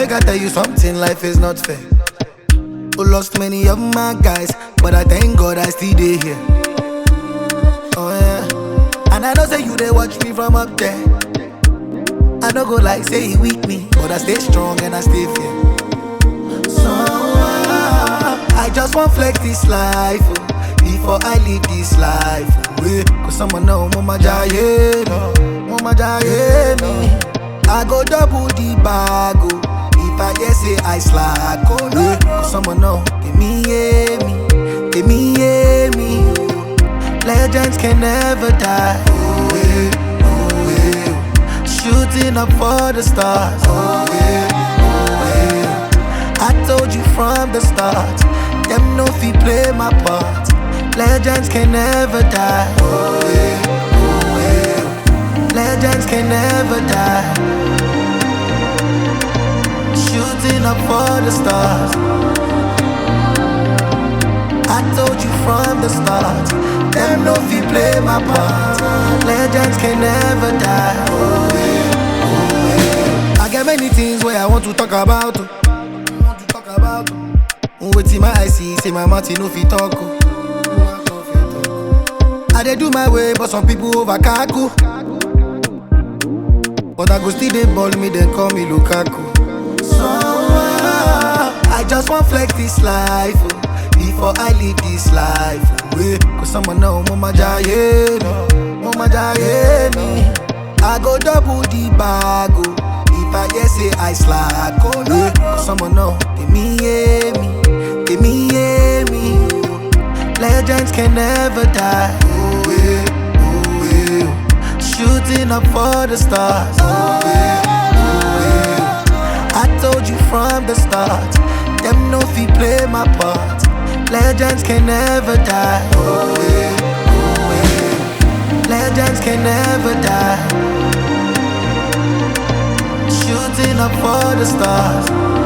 make I tell you something, life is not fair. Who lost many of my guys, but I thank God I still dey here. Oh yeah, and I know say you they watch me from up there. I don't go like say he weak me, but I stay strong and I stay fair. So ah, I just want flex this life oh, before I leave this life. Oh, yeah. Cause someone know mama jaye me, mama jaye me. I go double the bag oh, if I hear say I slack. Oh yeah. Cause someone know give me yeah me, give me yeah me. oh. Legends can never die. Oh yeah, oh yeah. Shooting up for the stars. Oh yeah, oh yeah. I told you from the start, them no fi play my part. Legends can never die. Oh yeah, oh yeah. Legends can never die. Shooting up for the stars. I told you from the start, them no fi play my part. Legends can never die. Oh yeah, oh yeah. I got many things where I want to talk about. oh. Want to talk about. oh. Wetin my eye see, say my mouth e no fit talk. oh. I dey do my way, but some people over kaku. But I go still dey ball me, then call me Lukaku. So ah, I just want flex this life oh, before I leave this life. Oh, yeah. Cause someone know mama jaye me, mama jaye me. I go double the bag oh, if I hear say I slack. Oh yeah. Cause someone know give me yeah me, give me yeah me. oh. Legends can never die. Oh yeah, oh yeah. Shooting up for the stars. Oh yeah, oh yeah. I told you from the start, them no fi play my part. Legends can never die. Oh yeah, oh yeah. Legends can never die. Shooting up for the stars.